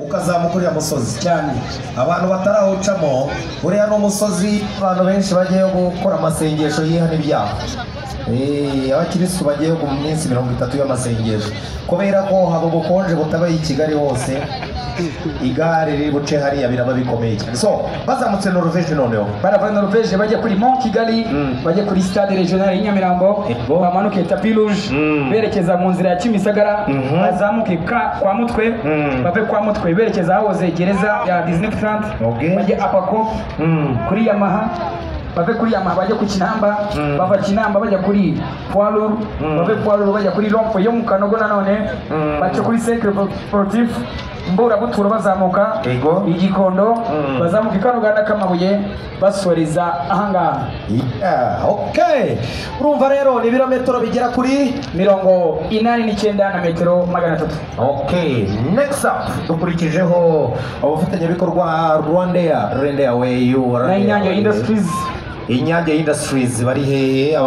ukazamuka uriya musozi cyane abantu batarawucamo uriya ni umusozi abantu benshi bagiyeyo gukora amasengesho yihana ibyaha Eh, abakirisitu bagiye mu minsi mirongo itatu y'amasengesho kubera ko haba ubukonje butabaye i kigali hose igare riri buce hariya biraba bikomeye cyane so bazamutse noruveje noneho barava norvege bajya kuri mont kigali Mm. bajya kuri stade regional y'i nyamirambo Yego. bamanuke tapi rouge Mm. berekeza mu nzira ya kimisagara Mhm. bazamuke ka kwa mutwe Mm. bave kwa mutwe berekeza ahahoze gereza ya disney plant Okay. bajye apako Mm. kuri yamaha bave kuri yamaha bajya ku kinamba Mm. bava kinamba bajya kuri poirur Mm. bave poirur bajya kuri rompo yo mu kanogo nanone Mm. bace kuri sekre sportif mburabutura bazamuka Yego. igikondo Mm. bazamuka ikaruganda k'amabuye basoreza ahangaha Yeah, ok urumva rero ni ibirometero bigera kuri mirongo inani n'icyenda na metero magana atatu ok next up dukurikijeho abafatanyabikorwa rwandeya rendeya weyu na inyange industries inyange industries bari hehe Aba-